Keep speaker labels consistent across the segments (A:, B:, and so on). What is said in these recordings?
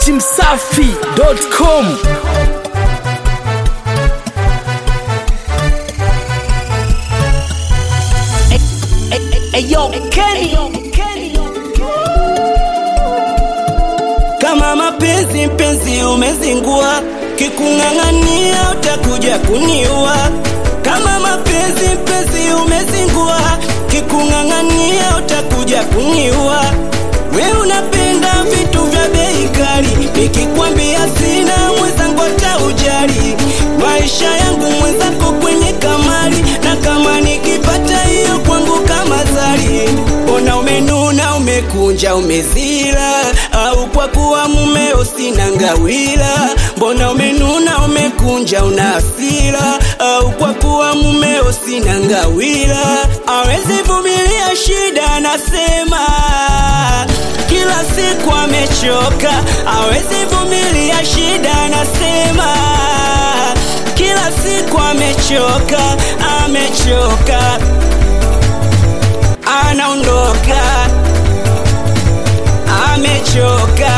A: datimsafi.com
B: Eyo Kenny
C: kama mapenzi mpenzi umezingua, kikung'ang'ania utakuja kuniua. Kama mapenzi mpenzi umezingua, kikung'ang'ania utakuja kuniua. We unapenda vitu vya bei kali, nikikwambia sina mwenzangu utaujali. Maisha yangu mwenzako kwenye kamari, na kama nikipata hiyo kwangu kama zari. Mbona umenuna, umekunja, umezila, au kwa kuwa mumeo sina ngawila? Mbona umenuna, umekunja, una hasira, au kwa kuwa mumeo sina ngawila? Awezi vumilia shida, nasema kila siku amechoka, awezi vumilia shida, nasema kila siku amechoka, amechoka, anaondoka, amechoka,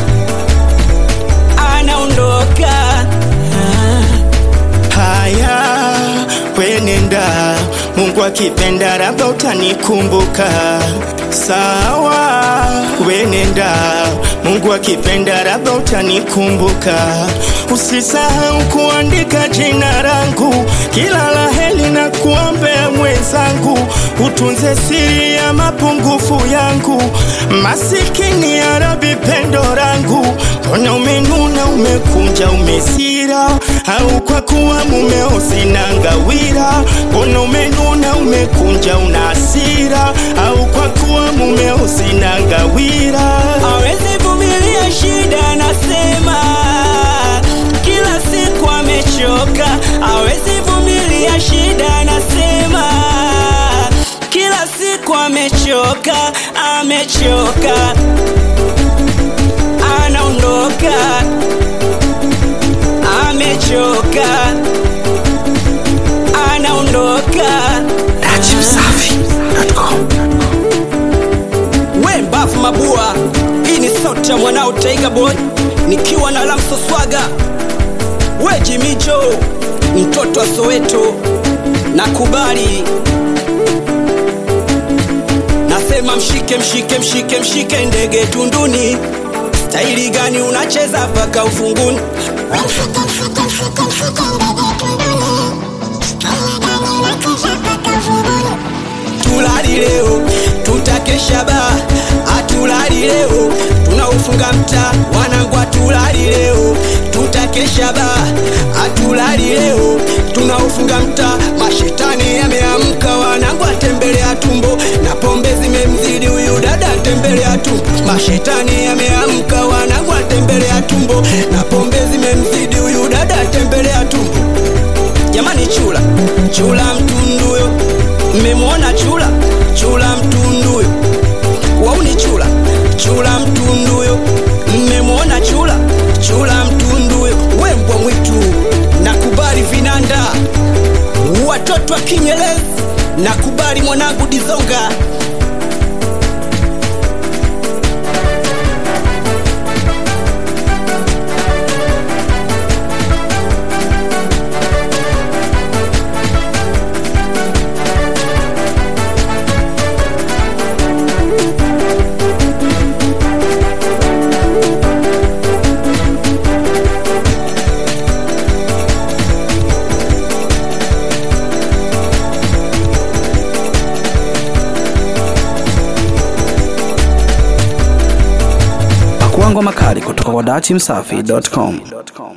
C: anaondoka.
D: Haya, wenenda, Mungu akipenda, labda utanikumbuka. Sawa, wenenda, Mungu akipenda, labda utanikumbuka. Usisahau kuandika jina langu, kila la heri na kuombea mwenzangu, utunze siri ya mapungufu yangu, masikini ya Rabi, pendo langu, mbona umenuna, umekunja, umesira, au kwa kuwa mumeo sina ngawira? Mbona umenuna, umekunja, una hasira, au kwa kuwa mumeo sina ngawira?
C: Awezi vumilia shida, nasema kila siku amechoka. Awezi vumilia shida, nasema kila siku amechoka, amechoka, anaondoka, amechoka, anaondoka. We mbafu mabua, hii ni sauti ya mwanao Taiga Boy nikiwa na Lamso Swaga. We Jimijo, mtoto wa Soweto, nakubali. Nasema mshike mshike mshike mshike ndege tunduni. Staili gani unacheza mpaka ufunguni? tulali leo tutakesha ba atulali leo tunaufunga mtaa wanangu atulali leo tutakesha ba atulali leo tunaufunga mtaa mashetani yameamka wanangu atembelea tumbo na pombe zimemzidi huyu dada atembelea tumbo mashetani yameamka wanangu atembelea tumbo na pombe zimemzidi huyu dada atembelea tumbo jamani chula chula mtunduyo mmemwona chula chula mtunduyo wauni chula chula mtunduyo mmemwona chula chula mtunduyo we mbwa mwitu nakubali vinanda watoto wa kinyelezi nakubali mwanangu dizonga
A: pakuangwa makali kutoka kwa datimsafi.com